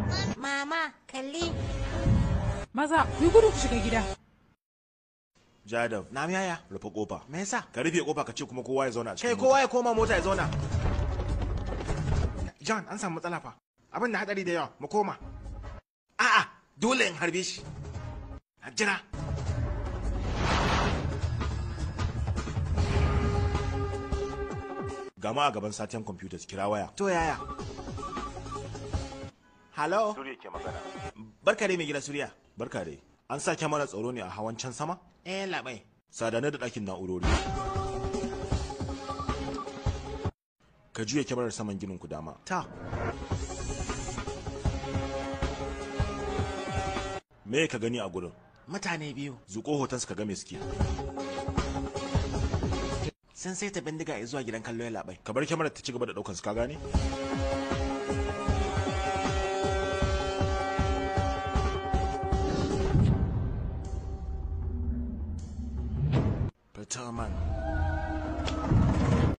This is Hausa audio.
Mama, kalli. Maza, ku yi gudu ku shiga gida. Jadav, Na yaya? rufe kofa. Me yasa? Ka rufe kofa ka ce kuma kowa ya zauna a cikin Kai mota. kowa ya koma mota ya zauna. John, an samu matsala fa. Abin da hadari da yawa, mu koma. A'a, dole in harbe shi. Jira. Gama a gaban satiyan computers kira waya. To yaya? Hello? Suriya ke magana. Barka dai mai gida Suriya. Barka dai. An sa kyamara tsaro ne a hawan can sama? Eh, labai. Sadane da ɗakin na'urori. Ka juya kyamarar saman ginin ku dama. Ta. Me ka gani a gurin? Mutane biyu Zuko hoton ka ga me suke. sun saita bindiga zuwa gidan kallo ya labai. Ka bar kyamarar ta ci gaba da ɗaukan su ka gane? Fita man.